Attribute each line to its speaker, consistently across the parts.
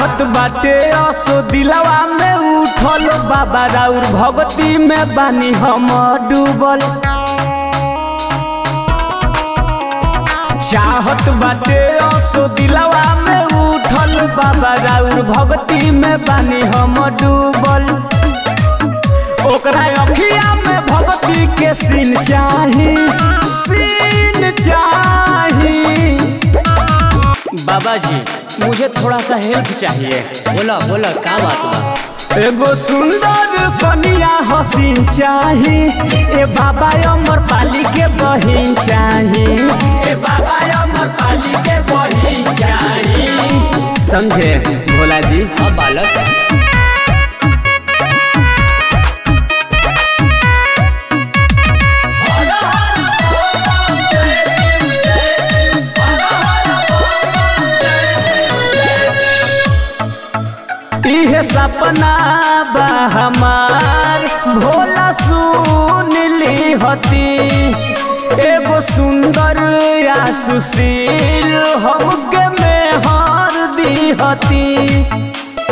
Speaker 1: चाहत बाटे असो दिलवा में उठल बाबा राउर भगती में बानी हम डूबल चाहत बाटे असो दिलवा में उठल बाबा राउर भगती में बानी हम डूबल ओकरा अखिया में भगती के सीन चाही सीन चाही बाबा जी मुझे थोड़ा सा हेल्प चाहिए
Speaker 2: बोला बोला का बात बा
Speaker 1: एगो सुंदर कनिया हसीन चाही ए बाबा अमर पाली के बहिन चाही ए बाबा अमर पाली के बहिन चाही समझे भोला जी
Speaker 2: हाँ बालक
Speaker 1: इहे सपना बा हमार भोला सुन ली हती एगो सुंदर या सुशील हमके मेहर दी हती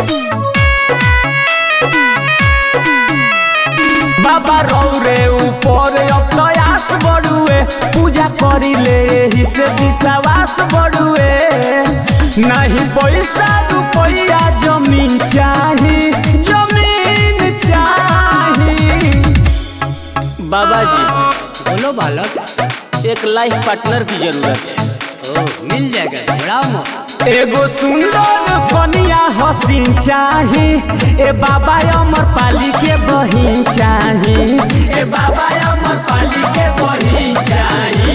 Speaker 1: बाबा रौरे ऊपर अब प्रयास बढ़ुए पूजा करिले एही से विश्वास बढ़ुए नहीं पैसा रुपया जमीन चाही जमीन चाही बाबा जी
Speaker 2: बोलो बालक
Speaker 1: एक लाइफ पार्टनर की जरूरत है
Speaker 2: ओ मिल जाएगा बड़ा मौका
Speaker 1: एगो सुंदर कनिया हसीन चाही ए बाबा अमर पाली के बहिन चाही ए बाबा अमर पाली के बहिन चाही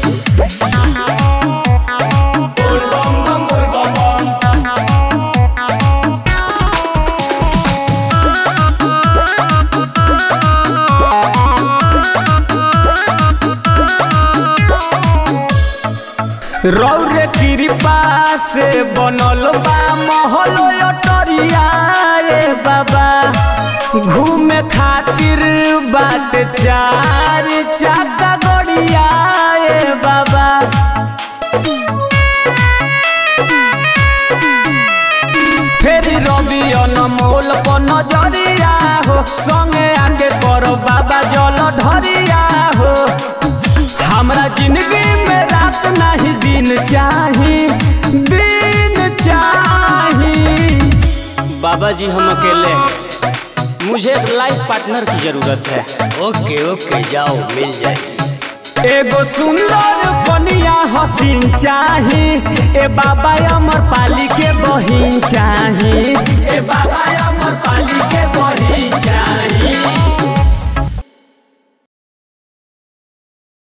Speaker 1: बोल बम बम बोल बम बम रौरे कृपा से बनल बा महल अटरिया ए बाबा घूमे खातिर बाट चार चाका गड़िया ए बाबा फेरी रवि अनमोल पर नजरिया हो संगे आके करो बाबा जल ढरिया हो हमरा जिंदगी में रात नहीं दिन चाही दिन चाही बाबा जी हम अकेले हैं मुझे एक लाइफ पार्टनर की जरूरत है
Speaker 2: ओके ओके जाओ मिल जाएगी
Speaker 1: एगो सुंदर कनिया हसीन चाही ए बाबा अमर पाली के बहिन चाही ए बाबा अमर पाली के बहिन